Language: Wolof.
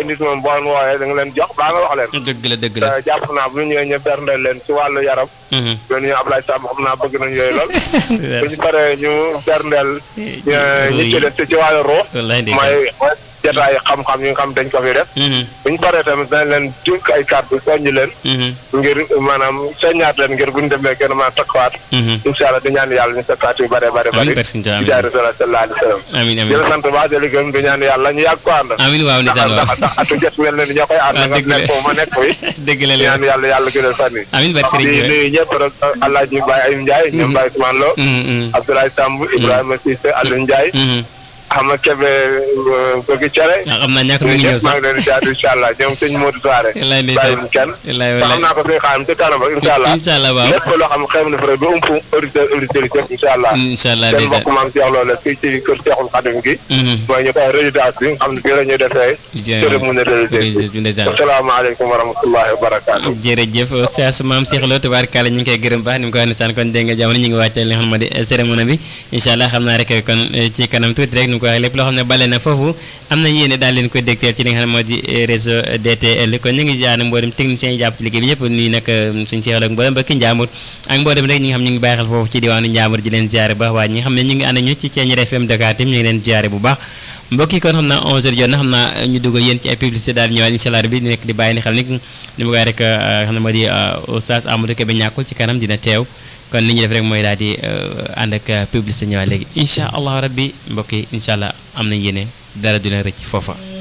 nit moom boo leen wooyee da nga leen jox baa nga wax leen dëgg la dëgg la. te jàpp naa bu ñu ñëwee ñu berndeel leen ci wàllu yaram Mhm. loolu ñu Ablaye Samb xam naa bëgg nañ yooyu lool bu ñu paree ñu berndeel ñu ci des ci wàllu ruux wallaay ndeysaan. mooy jataay xam-xam yi nga xam dañ ko fi def Mhm. bu ñu paree tamit dañ leen dénk ay kàddu soññ leen Mhm. ngir maanaam soññaat leen ngir bu ñu demee gën a mën a takkuwaat Mhm. incha allah di ñaan yàlla ñu takkaat yu bare bare amiin bari barke Sëñ Tuubaa, ci jaay Rasulullah sallallahu alayhi wa sallam amiin di amiin. la sant baax di la gërëm di ñaan yàlla ñu yàgg ko ànd amiin waaw ndax ndeysaan waaw. ndax ndax atu jot mel na ni ñoo koy ànd Ah, nga dëgg la. nekk foofu ma nekk fi dëgg la di la. ñaan yàlla yàlla gënal fan yi amiin barke Sëriñ di bi. nuyu ñëpp rek Alaaji Baye Ayim Ndiaye ñoom Baye Ousmane Lo Mhm, mhm. Abdoulaye Samb Ibrahima Cissé Aliou Ndiaye Mhm. Ahmad Kébé bëgg cere ah xam naa ñàkk mi ngi ñooñu ñëw ñëpp maa sax. ngi leen di jaar incha allah ñoom sëñ Modou Soare wallaay ndeysaan. bàyyiwuñ kenn wallaay te xam wallaay. naa ko suñu xaam ci kanam rek incha allah incha allah waaw. lépp loo xam xew na fa rek ba ump auditeur auditeurs yëpp incha allah incha allah seen ndeysaan. mbokk maam Cheikh Loola fii ci kër Cheikhul Khadim gi Mhm. mooy ñu koy résidence bi nga xam ne fii la ñuy defee cérémonie religieuse bi ndeysaan. asalaamaaleykum wa rahmatullahi wa barakaatu jërëjëf Oustaz Maam Cheikh Lo tubaarkàlla ñu ngi koy gërëm baax ni mu ko waxee sànq kon dégg nga jamono ñu ngi wàccee li nga xam ne moo di cérémonie bi incha allah xam naa rek kon eh, ci kanam tuuti rek ni mu ko waxee lépp loo xam ne bale na foofu am nañ yéene daal leen koy dégteel ci li nga xam ne moo di eh, réseau DTL kon ñu ngi jaar mboolem techniciens yi jàpp ci liggéey bi ñëpp nii nag suñu Cheikh Lo ak mboolem mbokki Njaambur ak mboolem rek ñi nga xam ñu ngi bàyyi xel foofu ci diwaanu Njaambur di leen ziare baax waaye ñi nga xam ne ñu ngi ànd ak ñu ci Thiéniere FM Dakar tim ñu ngi leen ziare bu baax mbokk yi kon xam naa 11h jot na xam naa ñu dugg yéen ci ay publicité daal di ñëwaat incha allah bi di nekk di bàyyi ni xel ni ni ma koy rek xam ne moo di Oustaz Amadou Kébé ñàkkul ci kanam dina teew kon li ñuy def rek mooy daal di ànd ak publicité ñëwaat léegi incha allah rabbi mbokk yi incha allah am nañ yéene dara du leen rëcc foofa